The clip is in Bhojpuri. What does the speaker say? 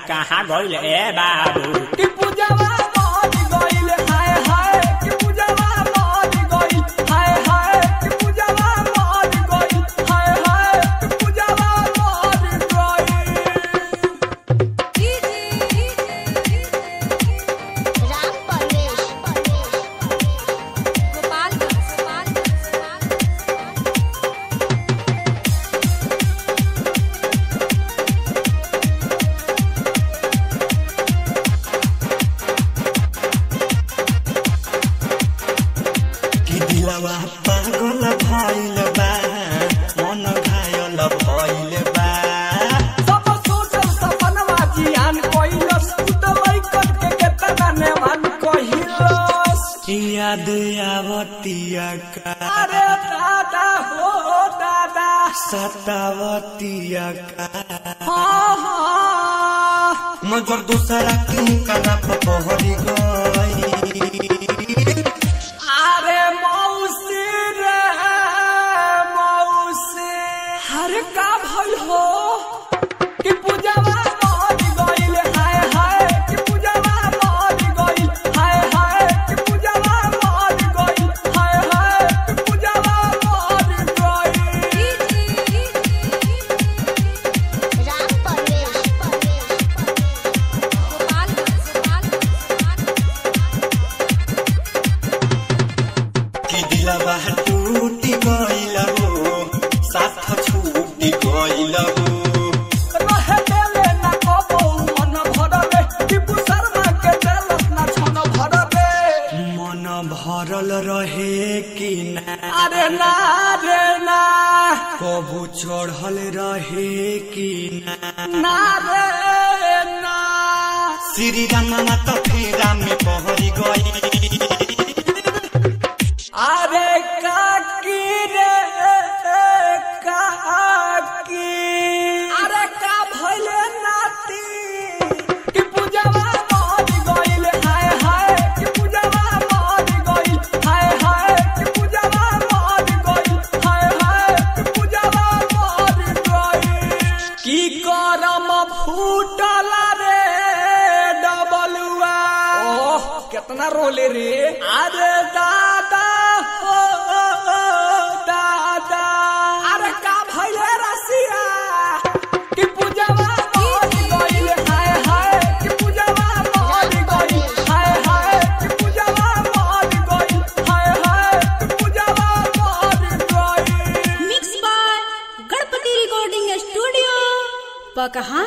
कहाँ गइल ए बाबू कि पूजावा मर गइल हाय हाय कि पूजावा मर गइल हाय हाय कि पूजावा मर गइल हाय हाय कि पूजावा मर गइल राम परवेश कि दिलवा पागल भइल बा मन घायल भइल बा सब सोचल सपनवा जियान कइलस त लइकन के केतना नेमान कहिलस याद आवतिया का अरे दादा हो दादा सतावतिया का हाँ हाँ मगर दूसरा के कना पहरी गई अरे मौसी रे मौसी हर का भइल हो कि पूजावा मर गइल हाय हाय कि पूजावा मर गइल हाय हाय कि पूजावा मर गइल हाय हाय कि पूजावा मर गइल राम परवेश कि दिलवा टूटी गइल हो साथ छूटी गइल हो रहे देले ना कबो मन भरले टिपू शर्मा के देलस ना छन भरले मन भरल रहे कि ना अरे ना रे ना कबू चढ़ल रहे कि ना ना रे ना श्री रामा त फेरा में पहरी गई अरे काकी रे काकी अरे का भइले नाती कि पूजावा मर गइल हाय हाय कि पूजावा मर गइल हाय हाय कि पूजावा मर गइल हाय हाय कि पूजावा मर गइल की करम फूटल रे डबलुआ ओह कितना रोले रे अरे दादा हो दादा अरे का भइले रसिया कि पूजावा मर गइल हाय हाय कि पूजावा मर गइल हाय हाय कि पूजावा मर गइल हाय हाय कि पूजावा मर गइल mix by Ganpati recording studio पकहा